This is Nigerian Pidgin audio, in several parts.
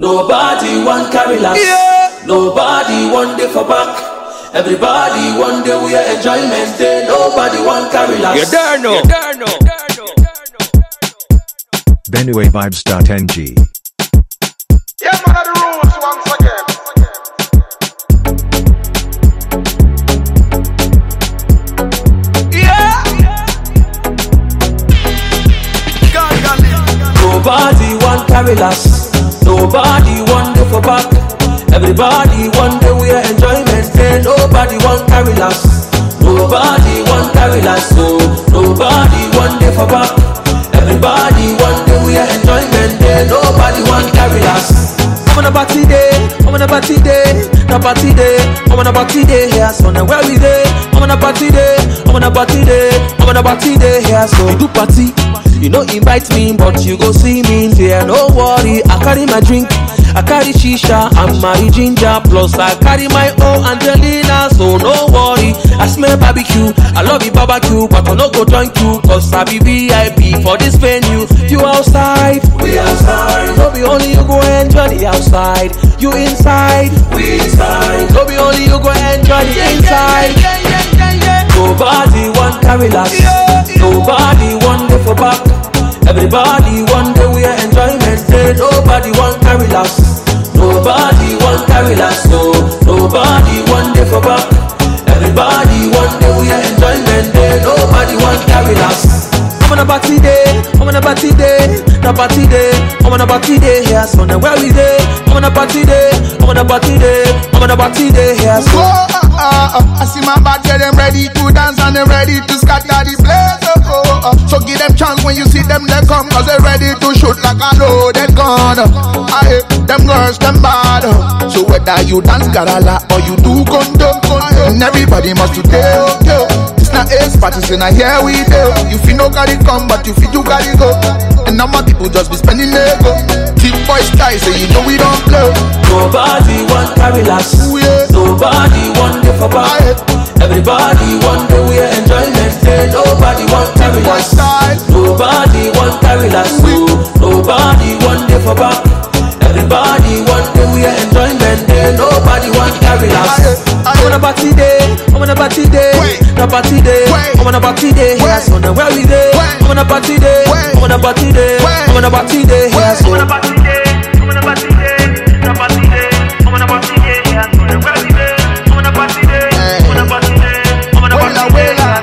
Nobody want carry last. Nobody want day for back. Everybody want day we are enjoyment day. Nobody want carry last. You there no? You there no? BenueVibes.ng. Yeah, man, of the rules once again. Yeah. God, God, live. Nobody want carry last. Nobody want day for back. Everybody want day we are enjoyment day. Nobody want carry last. Nobody want carry last. So nobody want day for back. Everybody want day we are enjoyment day. Nobody want carry last. I'm on a party day, I'm on a party day, na party day, I'm on a party day here, so now where we day? I'm on a party day, I'm on a party day, I'm on a party day here, so we do party. You know invite me, but you go see me there. No worry, I carry my drink, I carry shisha, I'm my ginger, plus I carry my own Angelina, so no worry. I smell barbecue, I love you barbecue, but I no go drink you, cause I be VIP for this venue. You outside, we outside. No be only you go enjoy the outside, you inside, we inside. No be only you go enjoy the inside. Nobody want carry last. Nobody want day for back. Everybody want day we are enjoyment day. Nobody want carry last. Nobody want carry last. So nobody want day for back. Everybody want day we are enjoyment day. Nobody want carry last. I'm on a party day, I'm on a party day, na party day, I'm on a party day here, so now where we day? I'm on a party day, I'm on a party day, I'm on a party day here, so. Oh, uh, uh, uh, I see my bad girl, them ready to dance and them ready to scatter the place. Oh, oh, uh. So give them chance when you see them, they come, cause they ready to shoot like a loaded gun. I hate them girls, them bad. uh. So whether you dance garala or you do condom, condom, everybody must do deal, deal. It's not ace parties and I hear we do. You feel no carry come, but you feel you carry go. And now my people just be spending ego. Tip boy style, say you know we don't play. Nobody want carry last. Ooh, yeah. Nobody want day for back. Everybody want day we are enjoyment day. Nobody want carry Boy last. style. Nobody want carry last. So nobody want day for back. Everybody want day we are enjoyment day. Nobody want carry last. Aye, aye. I'm on a party day. I'm on a party day. Wait. Na party day. Wait. I'm on a party day. Here, Wait. so now where we day? Wait. I'm on a party day. Wait. I'm on a party day. Wait. I'm on a party day. Here, Wait. so. Wella, wella.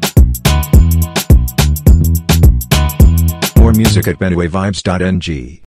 More music at BenueVibes.ng.